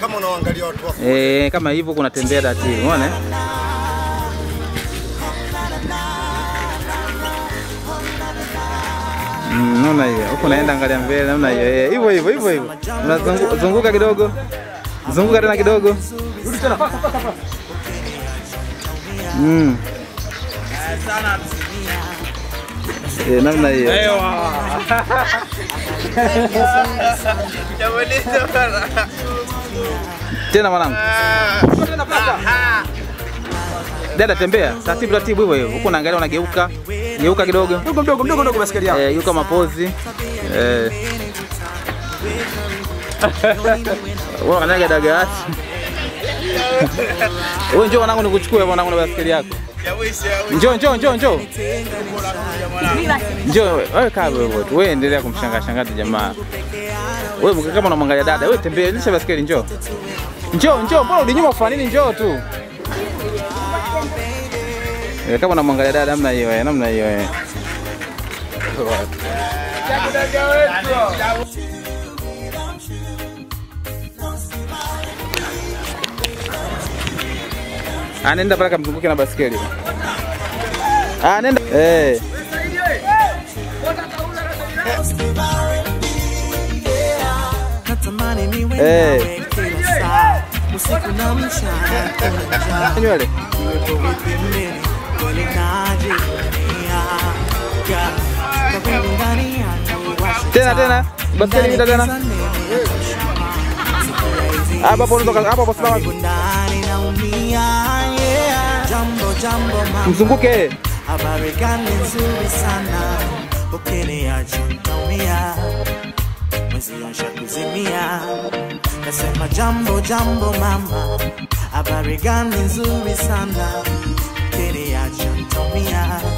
kama unaangalia watu wako. Eh, kama hivyo kunatembea taratibu, umeona? eh? Mm, naona hiyo. Huko naenda angalia mbele, naona hiyo. Eh, hivyo hivyo hivyo hivyo. Unazunguka zunguka kidogo. Zunguka tena kidogo. Mm. Eh, namna hiyo. Tena mwanangu. Dada tembea, taratibu taratibu hivyo hivyo. Huko naangalia unageuka. Geuka kidogo. Mdogo mdogo mdogo mdogo basikeli yako. Eh, geuka mapozi. Eh. Wewe unakanyaga dagati. Wewe njoo mwanangu nikuchukue mwanangu na basikeli yako. Njoo njoo njoo njoo. Njoo wewe kaa wewe tu. Wewe endelea kumshangaa shangaa tu jamaa. Wewe mke kama unamwangalia dada, wewe tembea, lisha basikeli njoo. Njoo njoo, mbona ulinyuma ufanya nini? Njoo tu. Eh, kama unamwangalia dada namna hiyo eh, namna hiyo eh. Anaenda pale kamzunguke na basikeli. Ah, nenda. Eh. natamani niwe Eh. nawe kila saa usiku na mchana kuna Nywele. Uwepo pembeni walikaje dunia Ya, kwa kweli ndani yangu washa Tena tena. Basikeli mita tena. Ndani giza nene, Hapa hapo unatoka hapa hapo simama. karibu ndani naumia yeah. Jambo jambo mama Mzunguke. habari gani nzuri sana ukiniacha naumia mwezi asha kuzimia nasema jambo jambo mama habari gani nzuri sana ukiniacha naumia